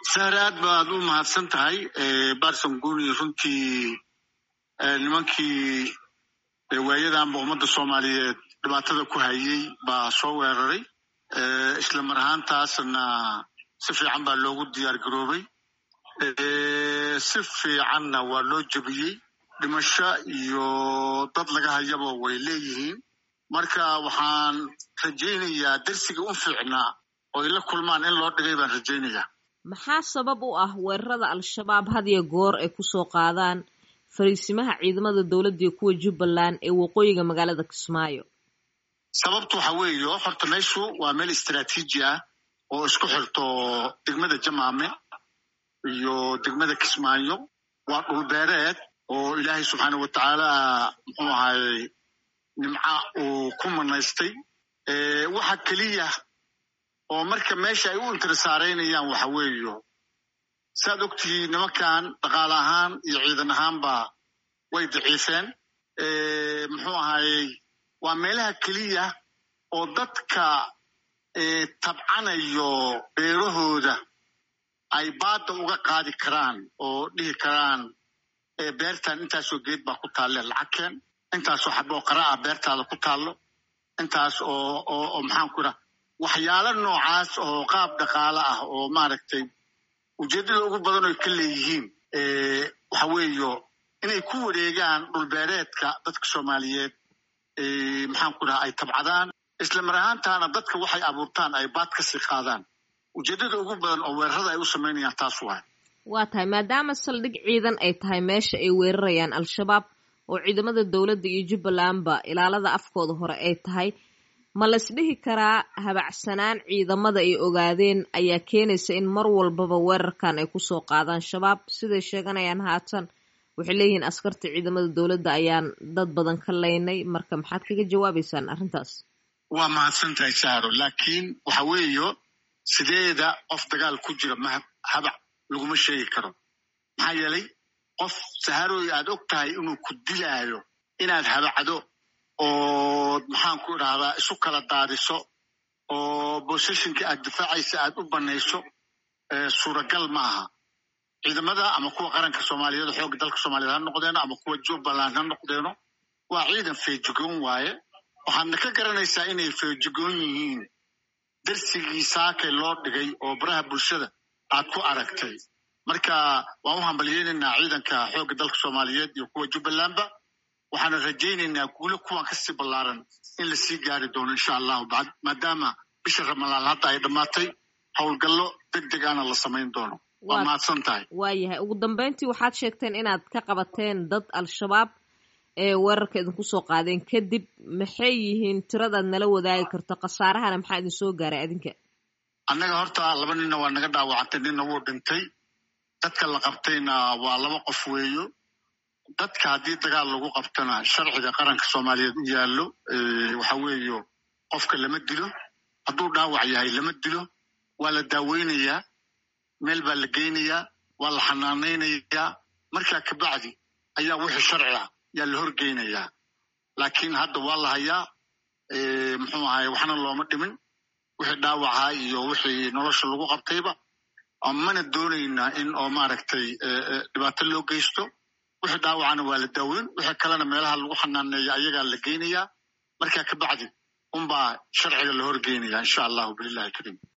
sahre aad baad u mahadsan tahay barson guni runtii nimankii waayadanba ummadda soomaaliyeed dhibaatada ku hayay baa soo weeraray isla mar ahaantaasna si fiican baa loogu diyaar garoobay si fiicanna waa loo jebiyey dhimasho iyo dad laga hayaba way leeyihiin marka waxaan rajaynayaa dersiga u fiicnaa oo ay la kulmaan in loo dhigay baan rajaynayaa maxaa sabab u ah weerarada al-shabaab hadiyo goor ay kusoo qaadaan fariisimaha ciidamada dowladda iyo kuwa jubbaland ee waqooyiga magaalada kismaayo sababtu waxa weeye horta meeshu waa meel istraatiiji ah oo isku xirto degmada jamaame iyo degmada kismaayo waa dhulbeereed oo ilaahay subxaana wa tacaala muxuu ahaayey nimca uu ku manaystay waxa keliya oo marka meesha ay u intirisaaraynayaan waxa weeyo saad ogtihiin nimankan dhaqaale ahaan iyo ciidan ahaanba way daciifeen muxuu ahaayey waa meelaha keliya oo dadka tabcanayo beerahooda ay baadda uga qaadi karaan oo dhihi karaan beertan intaasoo geed baa ku taalle lacagkeen intaasoo xaboo qaraa beertaada ku taallo intaas oo oo maxaan ku idhaha waxyaalo noocaas oo qaab dhaqaale ah oo maaragtay ujeeddada ugu badan oy ka leeyihiin waxa weeyo inay ku wareegaan dhulbeereedka dadka soomaaliyeed maxaan ku dhaha ay tabcadaan isla mar ahaantaana dadka waxay abuurtaan ay baad ka sii qaadaan ujeeddada ugu badan oo weerarada ay u samaynayaan taas waay waa tahay maadaama saldhig ciidan ay tahay meesha ay weerarayaan al-shabaab oo ciidamada dowladda iyo jubbalandba ilaalada afkooda hore ay tahay ma laysdhihi karaa habacsanaan ciidamada ay ogaadeen ayaa keenaysa in mar walbaba weerarkan ay kusoo qaadaan shabaab siday sheeganayaan haatan waxay leeyihiin askarta ciidamada dowladda ayaan dad badan ka laynay marka maxaad kaga jawaabaysaan arrintaas waa mahadsan tahay saaro laakiin waxa weeyo sideeda qof dagaal ku jira ma habac laguma sheegi karo maxaa yeelay qof saharooy aad og tahay inuu ku dilaayo inaad habacdo oo maxaan ku idhahdaa isu kala daadiso oo boseshinka aad difaacaysa aad u banayso suuragal ma aha ciidamada ama kuwa qaranka soomaaliyeed xoogga dalka soomaaliyeed ha noqdeeno ama kuwa jubbaland ha noqdeeno waa ciidan feejigoon waaye waxaadna ka garanaysaa inay feejigoon yihiin darsigii saakay loo dhigay oo baraha bulshada aad ku aragtay marka waan u hambalyeynaynaa ciidanka xoogga dalka soomaaliyeed iyo kuwa jubbalandba waxaana rajaynaynaa guulo kuwan kasii ballaaran in lasii gaari doono insha allahu maadaama bisha ramadaan hadda ay dhammaatay howlgallo deg deg ana la samayn doono waa mahadsan tahay waayahay ugu dambeyntii waxaad sheegteen inaad ka qabateen dad al-shabaab ee weerarka idinku soo qaadeen kadib maxay yihiin tiradaad nala wadaagi karto khasaarahana maxaa idin soo gaaray adinka annaga horta laba ninna waa naga dhaawacantay ninna wuu dhintay dadka la qabtayna waa laba qof weeyo dadka haddii dagaal lagu qabtana sharciga qaranka soomaaliyeed u yaallo waxa weeyo qofka lama dilo hadduu dhaawac yahay lama dilo waa la daaweynayaa meel baa la geynayaa waa la xanaanaynayaa markaa kabacdi ayaa wixii sharci ah yaa la horgeynayaa laakiin hadda waa la hayaa muxuu ahaye waxna looma dhimin wixii dhaawaca iyo wixii nolosha lagu qabtayba mana doonaynaa in oo maaragtay dhibaato loo geysto wixii dhaawacana waa la daaweyn wixii kalena meelaha lagu xanaaneeya ayagaa la geynayaa markaa kabacdi unbaa sharciga la horgeynaya insha allahu bililahi kariim